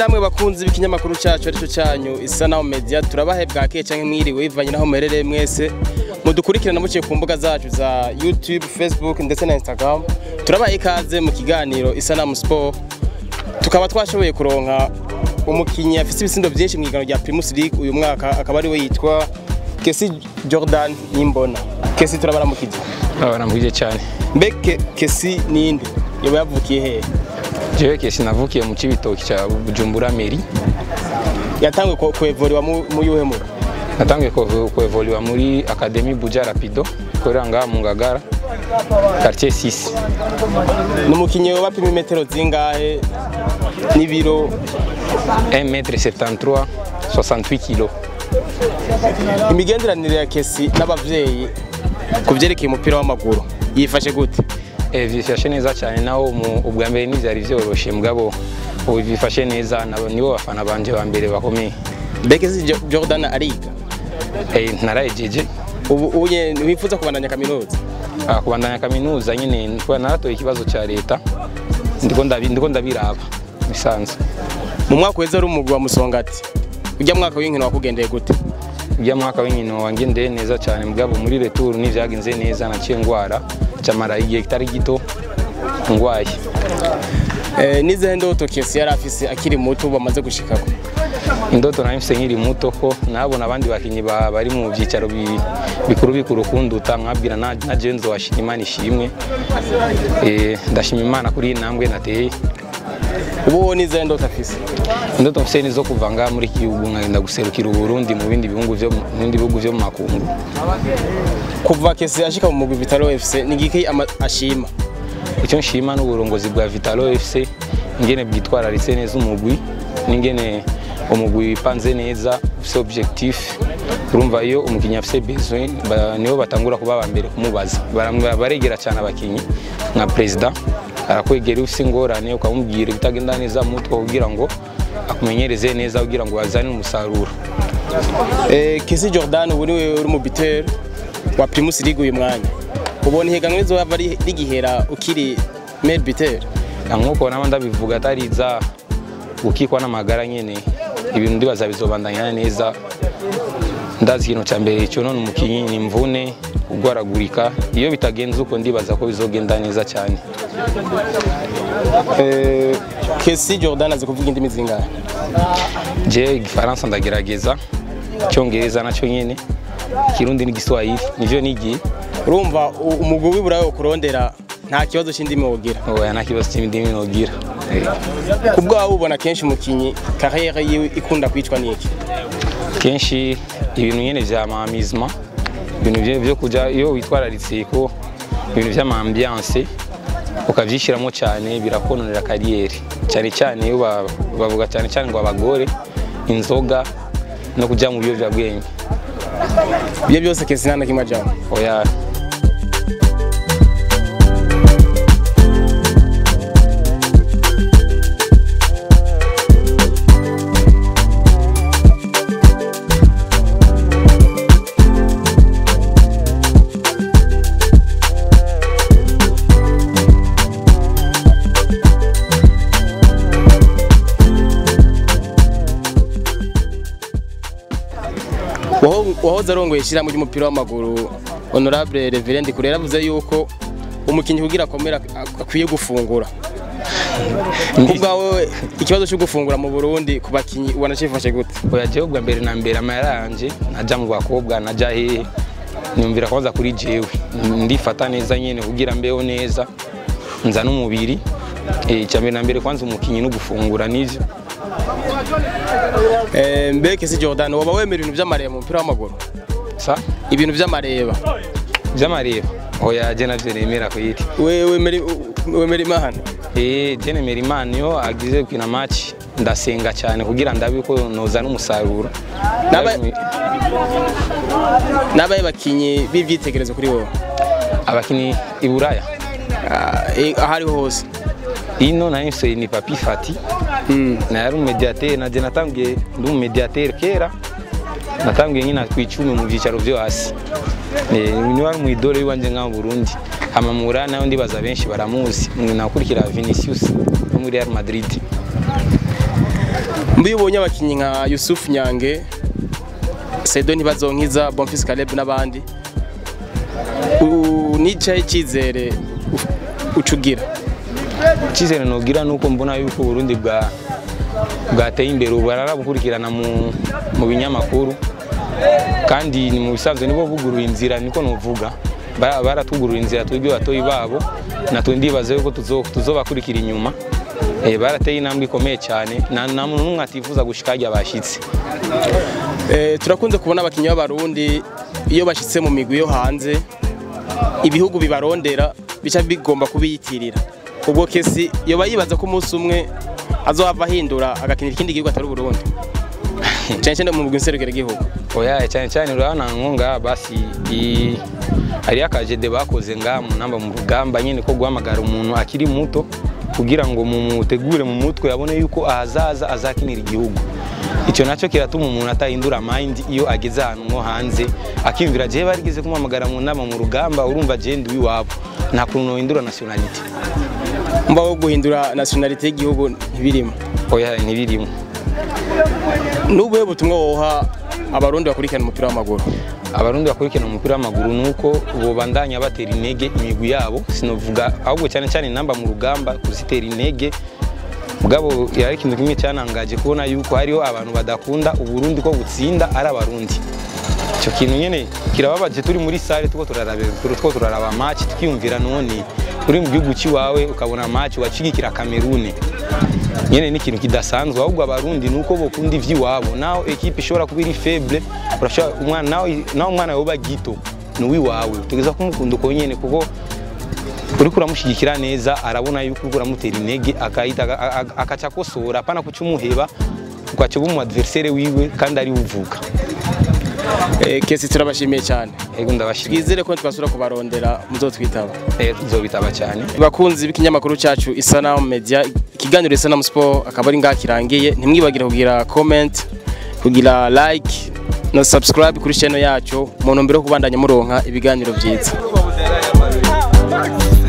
namwe bakunzi b'ikinyamakuru cyacu aricyo cyanyu isanamu media turabahe bwakeye cyangwa mwiriwe bivanye n'aho muherereye mwese mudukurikirana muciye ku mbuga zacu za youtube facebook ndetse na instagram turabaha ikaze mu kiganiro isanamu sport tukaba twashoboye kuronka umukinnyi afite ibisindo byinshi mu iganiro rya primus league uyu mwaka akaba ariwe yitwa kesi jordan nimbona kesi turabaramukije baramubwiye cyane mbeke kesi ninde yoba yavukiye hehe jewe kesi navukiye mu kibitoki cya bujumbura meri yatanguye ku- kuevuriwa mu mu yuhe muga natangiye kuevo- kuevoliwa muri akademi buja rapido ikorera ngaha mu ngagara quartier 6 ni umukinnyi wapima imetero zingahe n'ibiro 1m73 68 kilo imigenderanire ya kesi n'abavyeyi ku vyerekeye umupira w'amaguru yifashe gute Eh, bifashe neza cyane naho mu- ubwa mbere ntibyari byoroshye mugabo ubu bifashe neza nabo nibo bafana banje ba mbere bakomeye mbekesi Jo- jordan ariga Eh, narayejeje ubu unye wifuza kubandanya kaminuza Ah, kubandanya kaminuza nyine kuba naratoye ikibazo cya leta ndiko ndabi- ndiko ndabiraba bisanzwe mu mwaka uheze ari umugwi wa musongati ujya mwaka w'inkino wakugendeye gute ujya mwaka w'inkino wangendeye neza cyane mugabo muri retour ntivyagenze neza naciye ngwara camara igihe kitari gito ngwaye Eh, n'izihe ndoto kesi yari afise akiri muto bamaze gushikako indoto nari mfise nkiri muto ko nabona abandi bakinyi ba- bari mu byicaro bi- bikuru bikuru kunduta nkabwira na na jewe nzowashima imana ishimwe Eh, ndashima imana kuri iyi ntambwe nateye ubu wowe n'izihe ndoto afise indoto mfise ni zo kuva ngaha muri iki gihugu nkagenda guserukira uburundi mu bindi bihugu vyo mu- mu bindi bihugu vyo mu makungu kuva kesi ashika mu mugwi vitalo fc ni giki ama- ashima icyo nshima n'uburongozi bwa Vitalo FC ingene bwitwararitse neza umugwi n'ingene umugwi wipanze neza ufise objectif urumva iyo umukinnyi afise besoin ba- nibo batangura kuba aba mbere kumubaza Baramwe- baregera cyane abakinnyi nka perezida arakwegera iyo ufise ingorane ukamubwira ibitagenda neza mu mutwe kugira ngo akumenyereze neza kugira ngo bazane umusaruro Eh, kesi jordan ubu niwe uri mu bitero wa primus league uyu mwanya ubona ihiganwa rizoba ri- rigihera ukiri male bitero nk'uko naba ndabivuga atari iza gukikwa n'amagara nyene ibintu ndibaza bizobandanya neza ndazi ikintu cya mbere cyonona umukinnyi ni imvune kugwaragurika iyo bitagenze uko ndibaza ko bizogenda neza cyane Eh, kesi jordan azi kuvuga indimi zingahe je igifaransa ndagerageza icyongereza nacyo nyene ikirundi n'igiswahili nivyo nigiye urumva u- umugwi w'iburayi kurondera nta kibazo cy'indimi wogira oya nta kibazo cy'indimi nogira Eh, ku bwawe ubona kenshi umukinnyi kariyeri yiwe ikunda kwicwa n'iki kenshi ibintu nyene vya mamizma ibintu vyo- vyo kuja iyo witwararitse ko ibintu vy'amambiance ukavyishiramo cyane birakononera kariyeri cyane cyane iyo ba- bavuga cyane cyane ngo abagore inzoga no kuja mu biyovyabwenge ibyo byose kesi nta na kimwe ajyamo oya Waho- wahoze arongoye ishyirahamwe ry'umupira w'amaguru honorable reverend kure yaravuze yuko umukinnyi kugira akomera ak- akwiye gufungura ku bwawe ikibazo cyo gufungura mu burundi ku bakinnyi ubona cyifashe gute oya jewe bwa mbere na mbere amahera yanje naja mu bakobwa naja hehe nyumvira kwanza kuri jewe ndifata neza nyene kugira mbeho neza nza n'umubiri Eh, icya mbere na mbere kwanza umukinnyi no gufungura nivyo Eh, mbe kesi jordan waba wemera ibintu by'amareba mu mupira w'amaguru sa ibintu by'amareba vy'amareba oya je navyo nemera kwiti We- wemera wemera imana eh je nemera imana iyo agize gukina match ndasenga cyane kugira ndabe ko noza n'umusaruro N'aba- n'abaye bakinnyi b'ibyitegerezo kuri wowe abakinnyi i buraya Ah, eh, aho ariho hose ino nari mfise ni papi fati nari umumediatere naje natangiye ndi umumediatere kera natangiye nyina ku icumi mu byicaro byo hasi Eh, niwe ari umwidore w'iwanje ngaho mu burundi hama mu buraya nayo ndibaza benshi baramuzi nakurikira vinicius wo muri real madrid mbi ubonye abakinnyi nka Yusuf Nyange Sedo Ntibazonkiza Bonfils Caleb n'abandi u- nicaye icyizere u- ucugira icyizere nugira nuko mbona yuko uburundi bwa bwateye imbere ubu bararabukurikirana mu, mu binyamakuru kandi ni mu bisanzwe nibo buguruye inzira niko nuvuga Ba- baratugurura inzira twebwe batoyi babo natwe ndibaza yuko tuzo- tuzobakurikira inyuma Eh, barateye intambwe ikomeye cyane nta nta muntu n'umwe atifuza gushika harya bashyitse Eh, turakunze kubona abakinnyi b'abarundi iyo bashyitse mu migwi yo hanze ibihugu bibarondera bica bigomba kubiyitirira ubwo kesi yoba yibaza ko umunsi umwe azohava ahindura agakinira ikindi gihugu atari uburundi cyane cyane mu mugwi nserukiragihugu oya cyane cyane urabona nko ngaha basi i- hariyo akajede bakoze ngaha mu namba mu rugamba nyine ko guhamagara umuntu akiri muto kugira ngo mumutegure mu mutwe abone yuko ahazaza azakinira igihugu icyo nacyo kiratuma umuntu atahindura mind iyo ageze ahantu nko hanze akiyumvira jewe barigeze kumuhamagara mu nama mu rugamba urumva jewe ndi uw'iwabo nta kuntu nohindura nationality mba wo guhindura nationality y'igihugu ntibirimo oya ntibirimo n'ubuhe butumwa woha abarundi bakurikirana umupira w'amaguru abarundi bakurikirana umupira w'amaguru ni uko bobandanya batera intege imigwi yabo sinovuga ahubwo cyane cyane inamba mu rugamba kuzitera intege mugabo yari ikintu kimwe cyanangaje kubona yuko hariho abantu badakunda uburundi ko butsinda ari abarundi icyo kintu nyine kirababaje turi muri sale tuko turaraba tuko turaraba match tukiyumvira none uri mu gihugu cy'iwawe ukabona match wacigikira Cameroon nyene ni ikintu kidasanzwe ahubwo abarundi nuko bokunda ivy'iwabo naho ekipe ishobora kuba iri faible urashobora umwana nawe naho umwana yoba gito ni uwiwawe utegeza kumukunda uko nyene kuko uriko uramushyigikira neza arabona yuko uriko uramutera intege akahita aga- aga- akaca akosora apana kuca umuheba ugaca uba umu adversaire wiwe kandi ari uvuka Eh, kesi turabashimiye cyane ego ndabashimiye twizere ko twasura kubarondera muzotwitaba Eh, tuzobitaba cyane bakunzi b'ikinyamakuru cyacu isanamu media ikiganiro isanamu sport akaba ari ngaha kirangiye ntimwibagire kugira comment kugira like no subscribe kuri channel yacu mu ntumbero yo kubandanya muronka ibiganiro byiza